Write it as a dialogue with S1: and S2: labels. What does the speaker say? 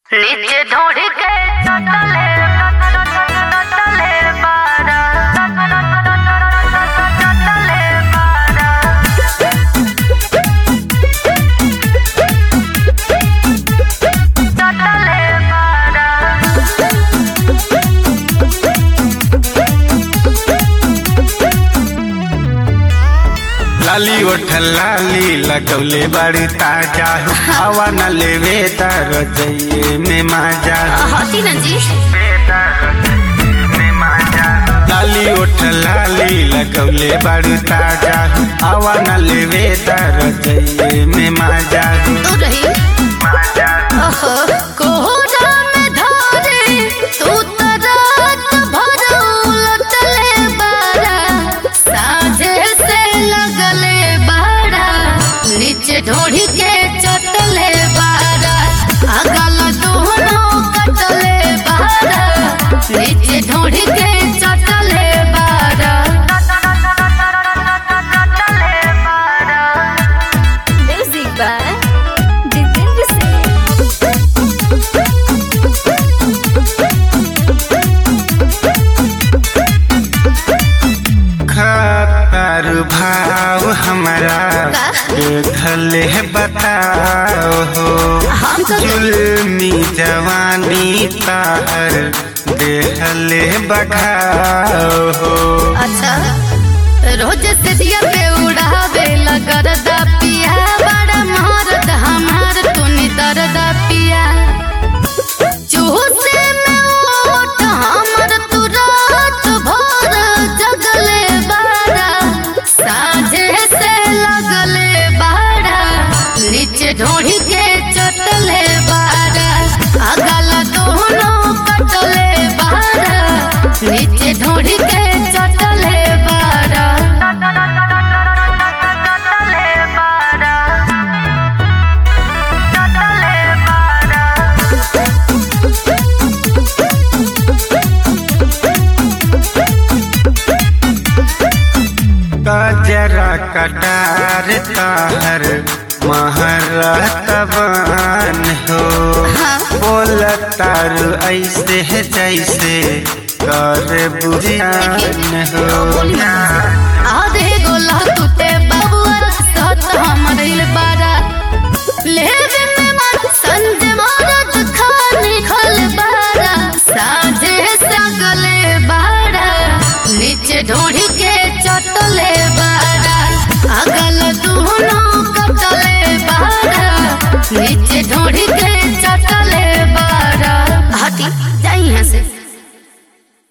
S1: নিচে ধরে কে চটলের চটলের পাড়া চটলের পাড়া চটলের পাড়া
S2: लाली ओठ लाली लगौले बड़ी ताजा हवा न लेवे तार जइए में माजा
S1: हटी ना जी
S2: लाली ओठ लाली लगौले बड़ी ताजा हवा न लेवे तार जइए में माजा
S1: तो रही
S2: माजा
S1: ओहो कोहरा में धारे तू तो रात भर उलटले बारा साझे से लगले बारा नीचे ढोढ़ी के चटले बारा अगल दोनों कटले बारा नीचे ढोढ़ी के चटले बारा म्यूजिक बाय जितेंद्र सिंह
S2: खतर भाव हमारा देखले बताओ हो
S1: हम तो
S2: जुल्मी जवानी तार देहले बखाओ हो
S1: अच्छा रोज से दिया पे उड़ावे लगरदा पिया बड़ा मारद हमार तूनी दरदा पिया चूसे में ओट हमर तू रात भर जगले बारा साझे से लगले बारा नीचे ढोढ़ी के चटले बारा अगल दोनों कटले बारा नीचे ढोढ़ी के चटले बारा चटले बारा चटले बारा
S2: कजरा कटार ताहर महरतबान हो बोल तार ऐसे जैसे कर बुझान हो
S1: आधे गोला तुते बबुआ साथ हमर इल बारा लेवे में मन संज मारत खानी खल बारा साझे सगले बारा नीचे ढोढ़ी के चटले बारा अगल दोनों कटले बारा नीचे ढोढ़ी के चटले बारा हटी जाई यहाँ से